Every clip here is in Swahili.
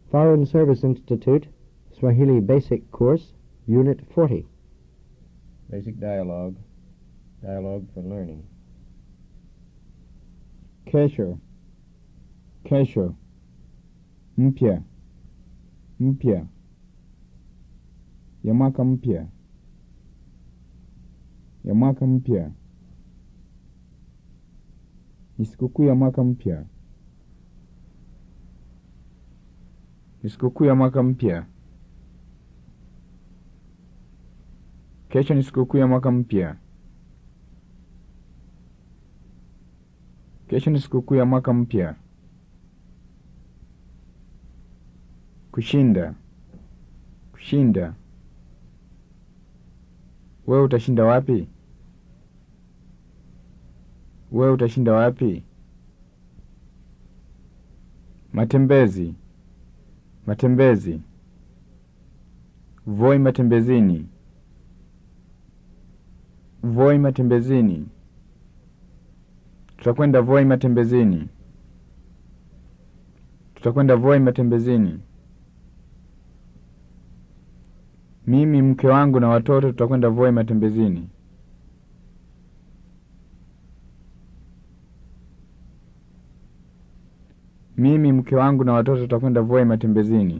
Foreign Service Institute, Swahili Basic Course, Unit 40. Basic dialogue. Dialogue for learning. Kesho. Kesho. Mpya. Mpya. Ya mwaka mpya. Ya mwaka mpya. Ni sikukuu ya mwaka mpya. Ni sikukuu ya mwaka mpya. Kesho ni sikukuu ya mwaka mpya. Kesho ni sikukuu ya mwaka mpya. Kushinda. Kushinda. Wewe utashinda wapi? Wewe utashinda wapi? Matembezi. Matembezi. Voi matembezini. Voi matembezini. Tutakwenda Voi matembezini. Tutakwenda Voi matembezini. Mimi, mke wangu na watoto tutakwenda Voi matembezini. Mimi, mke wangu na watoto tutakwenda Voi matembezini.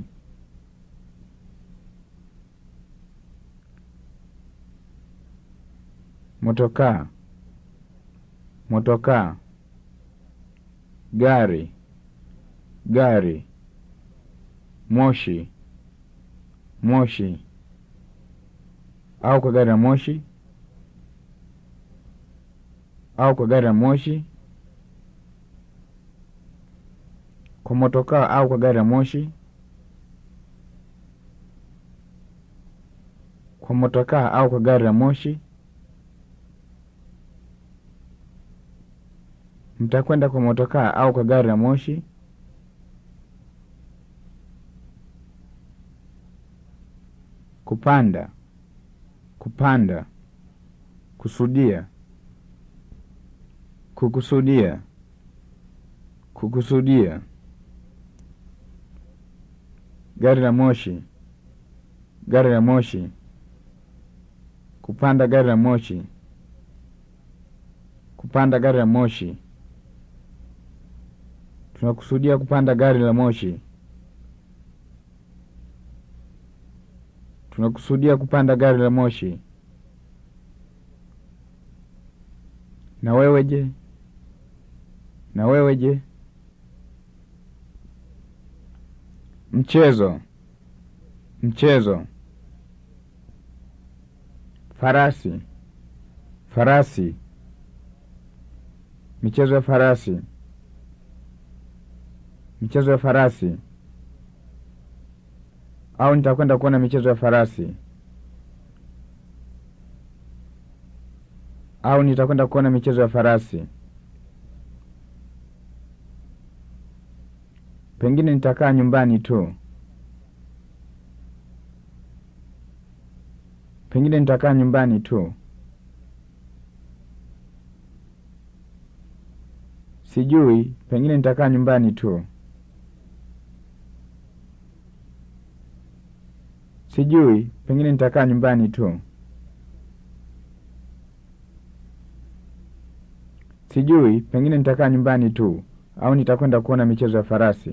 Motokaa. Motokaa. Gari. Gari. Moshi. Moshi. Au kwa gari la moshi. Au kwa gari la moshi. Kwa motokaa au kwa gari la moshi. Kwa motokaa au kwa gari la moshi. Mtakwenda kwa motokaa au kwa gari la moshi? Kupanda. Kupanda. Kusudia. Kukusudia. Kukusudia. Gari la moshi. Gari la moshi. Kupanda gari la moshi. Kupanda gari la moshi. Tunakusudia kupanda gari la moshi. Tunakusudia kupanda gari la moshi. Na wewe je? Na wewe je? Mchezo. Mchezo. Farasi. Farasi. Michezo ya farasi. Michezo ya farasi. Au nitakwenda kuona michezo ya farasi. Au nitakwenda kuona michezo ya farasi. Pengine nitakaa nyumbani tu. Pengine nitakaa nyumbani tu. Sijui, pengine nitakaa nyumbani tu. Sijui, pengine nitakaa nyumbani tu. Sijui, pengine nitakaa nyumbani tu, au nitakwenda kuona michezo ya farasi.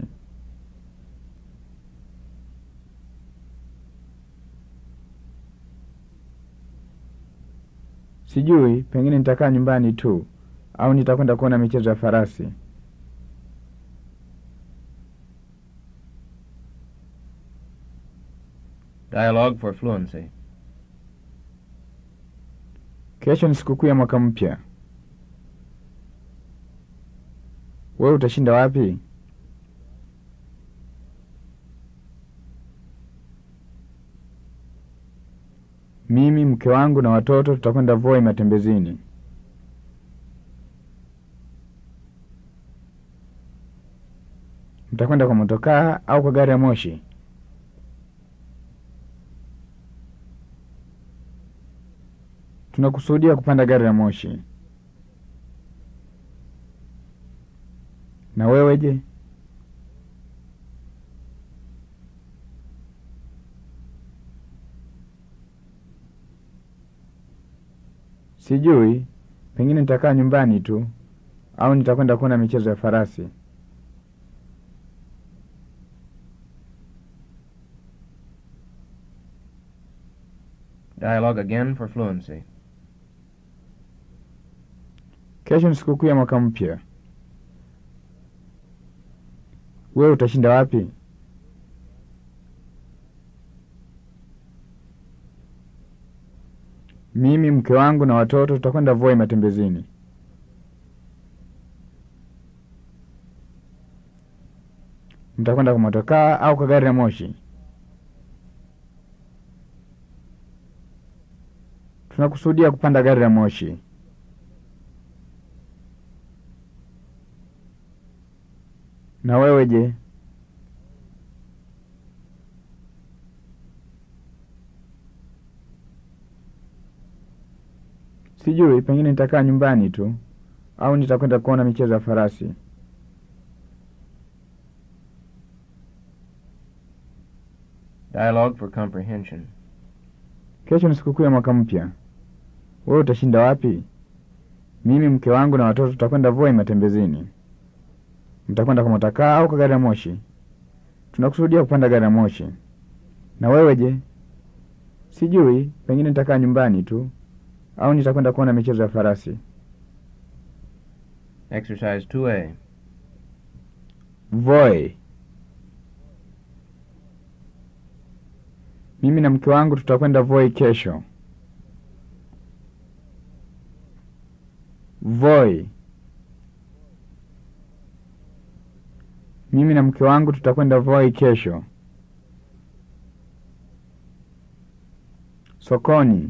Sijui, pengine nitakaa nyumbani tu, au nitakwenda kuona michezo ya farasi. Dialogue for fluency. Kesho ni sikukuu ya mwaka mpya. Wewe utashinda wapi? Mimi, mke wangu na watoto tutakwenda Voi matembezini. Mtakwenda kwa motokaa au kwa gari ya moshi? Tunakusudia kupanda gari la moshi. Na wewe je? Sijui, pengine nitakaa nyumbani tu au nitakwenda kuona michezo ya farasi. Dialogue again for fluency. Kesho ni sikukuu ya mwaka mpya. Wewe utashinda wapi? Mimi, mke wangu na watoto tutakwenda Voi matembezini. Mtakwenda kwa motokaa au kwa gari la moshi? Tunakusudia kupanda gari la moshi. Na wewe je? Sijui, pengine nitakaa nyumbani tu au nitakwenda kuona michezo ya farasi. Dialogue for comprehension. Kesho ni sikukuu ya mwaka mpya. Wewe utashinda wapi? Mimi, mke wangu na watoto tutakwenda Voi matembezini. Mtakwenda kwa motokaa au kwa gari la moshi? Tunakusudia kupanda gari la moshi. Na wewe je? Sijui, pengine nitakaa nyumbani tu au nitakwenda kuona michezo ya farasi. Exercise 2A. Voi. Mimi na mke wangu tutakwenda Voi kesho. Voi. Mimi na mke wangu tutakwenda Voi kesho. Sokoni.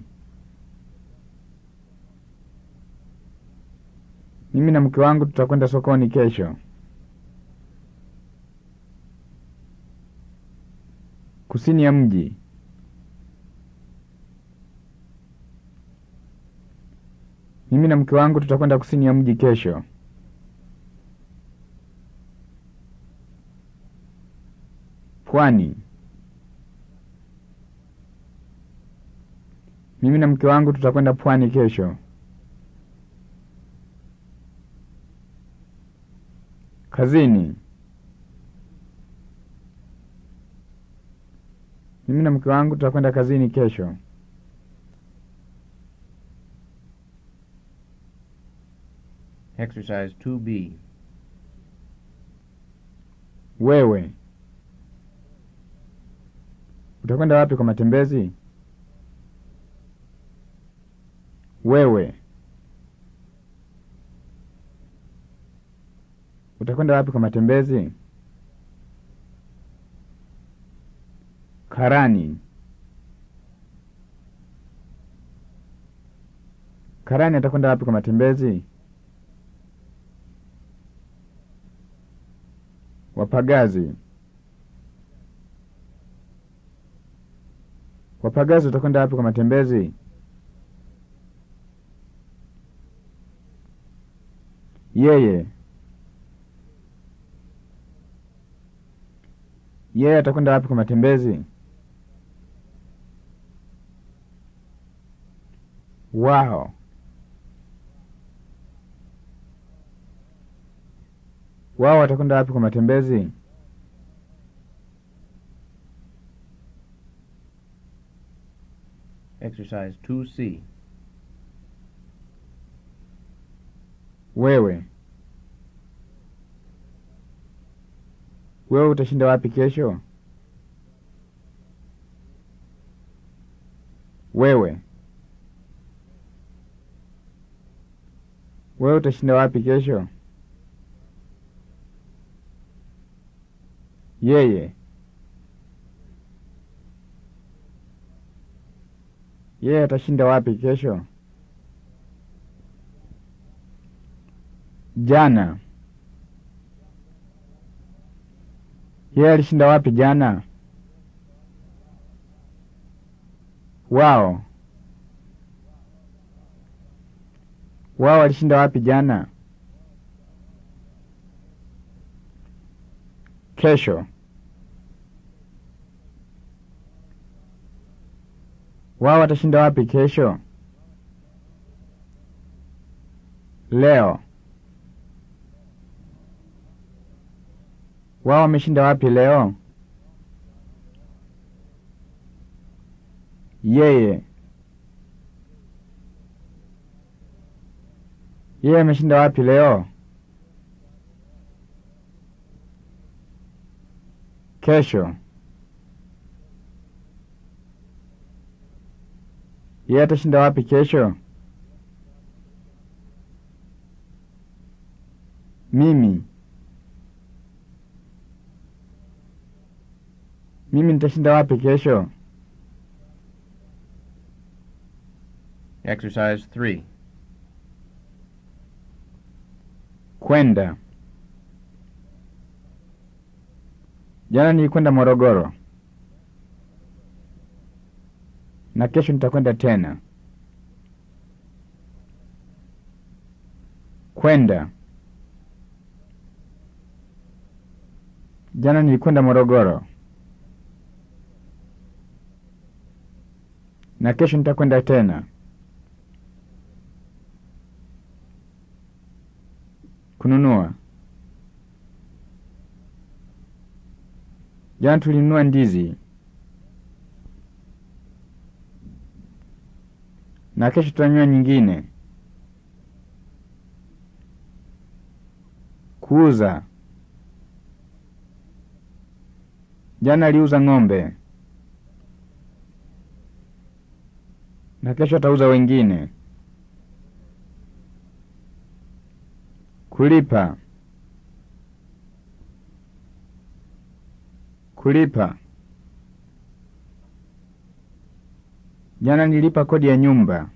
Mimi na mke wangu tutakwenda sokoni kesho. Kusini ya mji. Mimi na mke wangu tutakwenda kusini ya mji kesho. Pwani. Mimi na mke wangu tutakwenda pwani kesho. Kazini. Mimi na mke wangu tutakwenda kazini kesho. Exercise 2B. Wewe utakwenda wapi kwa matembezi? Wewe utakwenda wapi kwa matembezi? Karani. Karani atakwenda wapi kwa matembezi? Wapagazi. Wapagazi utakwenda wapi kwa matembezi? Yeye. Yeye atakwenda wapi kwa matembezi? Wao. Wao watakwenda wapi kwa matembezi? Exercise 2C. Wewe. Wewe utashinda wapi kesho? Wewe. Wewe utashinda wapi kesho? Yeye. Yeye atashinda wapi kesho? Jana. Yeye alishinda wapi jana? Wao. Wao walishinda wapi jana? Kesho. Wao watashinda wapi kesho? Leo. Wao wameshinda wapi leo? Yeye. Yeye ameshinda wapi leo? Kesho. Yeye atashinda wapi kesho? Mimi. Mimi nitashinda wapi kesho? Exercise 3. Kwenda. Jana nilikwenda Morogoro. Na kesho nitakwenda tena. Kwenda. Jana nilikwenda Morogoro. Na kesho nitakwenda tena. Kununua. Jana tulinunua ndizi. Na kesho tutanunua nyingine. Kuuza. Jana aliuza ng'ombe. Na kesho atauza wengine. Kulipa. Kulipa. Jana nilipa kodi ya nyumba.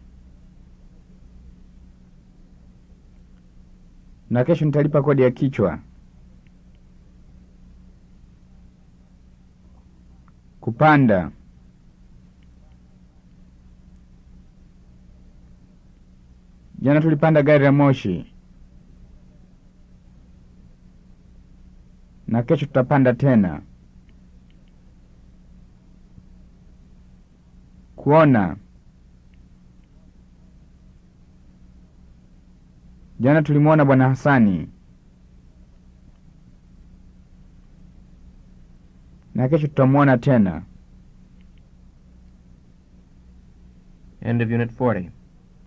Na kesho nitalipa kodi ya kichwa. Kupanda. Jana tulipanda gari la moshi. Na kesho tutapanda tena. Kuona. Jana tulimwona Bwana Hasani. Na kesho tutamwona tena. End of Unit 40.